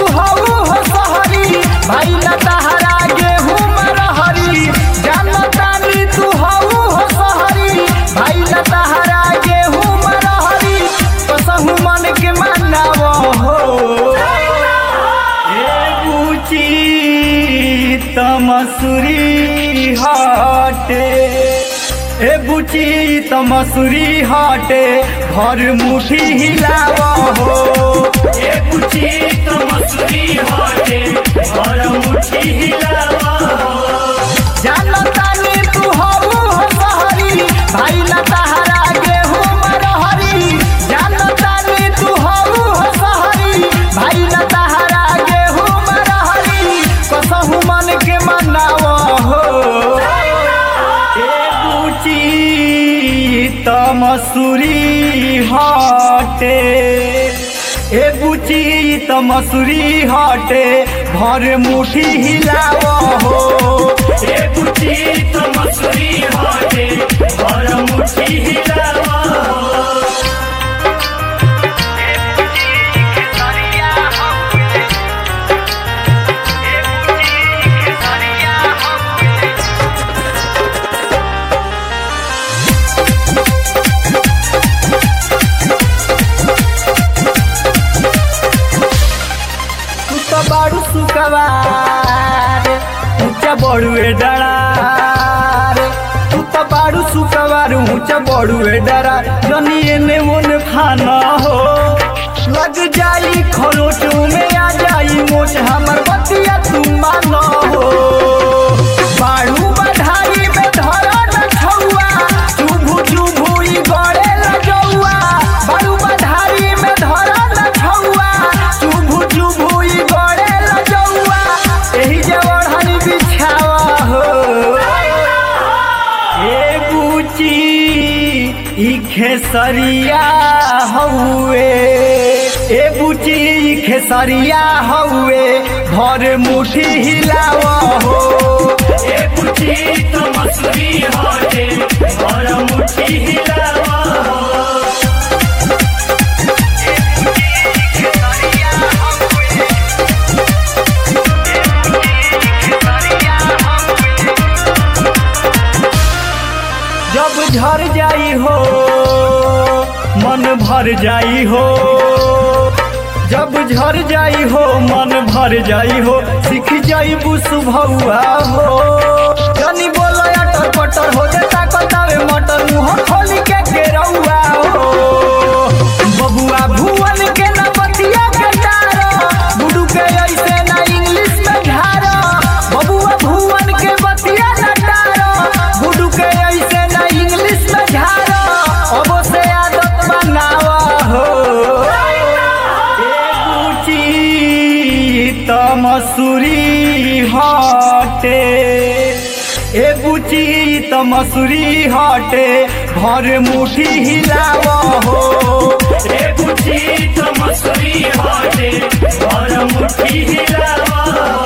तू हऊ हो सहरी भाई न तहरा गेहूं मरहरी जानतानी तू हऊ हो सहरी भाई न तहरा गेहूं मरहरी कसहु मन के मानव हो ए बुची तमसुरी हाटे ए बुची तमसुरी हाटे भर मुठी हिलाव हो ए बुची तो मसूरी हाटे और मुट्ठी हिलावा जानतानी तू हऊ हो सहरी भाई न तहरा गेहूं मरहरी जानतानी तू हऊ हो सहरी भाई न तहरा गेहूं मरहरी कसहु मन के मनाव हो ए बुची तमसुरी हाटे ए बुची तमसुरी हाटे भर मुठी हिलाव हो ए बुची तो मसूरी हाटे और मुट्ठी हिलावा तू तो बाड़ू सुकवार ऊंचा बड़ुए डरार तू तो बाड़ू सुकवार ऊंचा बड़ुए डरार जनी एने मोने खाना हो लग जाई खरोच में आ जाई मोच हमर बतिया तू मानो हो बाड़ू बधाई में धरा न छौआ चुभू चुभू ई गड़े लगौआ बाड़ू बधाई में धरा न छौआ चुभू चुभू ई गड़े लगौआ एही जे ओढ़नी बिछावा हो ए बुची ई खेसरिया हउए ए बुची ई खेसरिया हउए भर मुठी हिलाव हो ए बुची तो मसूरी हाटे और मुट्ठी हिलावा जब झर जाई हो मन भर जाई हो जब झर जाई हो मन भर जाई हो सीख जाई सुभौआ हो जनी बोलो अटर पटर हो जाता कतावे मटर मुंह खोली के केरौआ हो बबुआ भुवन के ना बतिया के डारो गुडू के ऐसे ना इंग्लिश में झारो बबुआ भुवन के बतिया ना डारो गुडू के ऐसे ना इंग्लिश में झारो अब से आदत बनावा हो ए बुची तमसुरी हाटे ए बुची तमसुरी हाटे भर मुठी हिलाव हो ए बुची तो मसूरी हाटे और मुट्ठी हिलावा